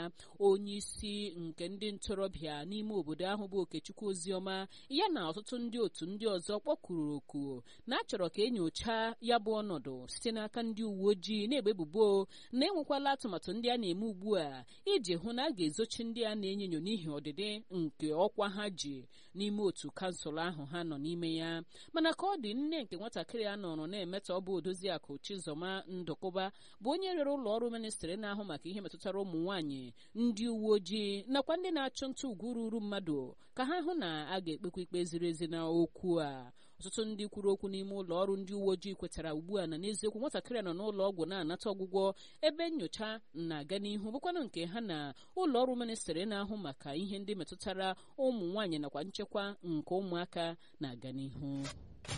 ya onye isi nke ndị ntorobịa n'ime obodo ahụ bụ okechukwu oziọma ya na ọtụtụ ndị otu ndị ọzọ kpọkuru oku na achọrọ ka enyocha ya bụ ọnọdụ site n'aka ndị uwe ojii na-egbe ebubo na enwekwala atụmatụ ndị a na-eme ugbu a iji hụ na a ga-ezochi ndị a na-enyo enyo n'ihi ọdịdị nke ọkwa ha ji n'ime otu kansụl ahụ ha nọ n'ime ya mana ka ọ dị nne nke nwatakịrị a nọrọ na-emetọ ọ bụ odoziakụ chizọma ndụkụba bụ onye rere ụlọ ọrụ ministrị na-ahụ maka ihe metụtara ụmụ nwaanyị ndị uwe ojii nakwa ndị na-achụ nta ugwu ruru mmadụ ka ha hụ na a ga-ekpekwa ikpe ziri ezi na okwu a ọtụtụ ndị kwuru okwu n'ime ụlọ ọrụ ndị uwe ojii kwetara ugbu a na n'eziokwu nwatakịrị nọ n'ụlọ ọgwụ na-anata ọgwụgwọ ebe nyocha na-aga n'ihu bụkwanụ nke ha na ụlọ ọrụ ministrị na-ahụ maka ihe ndị metụtara ụmụ nwaanyị nakwa nchekwa nke ụmụaka na-aga n'ihu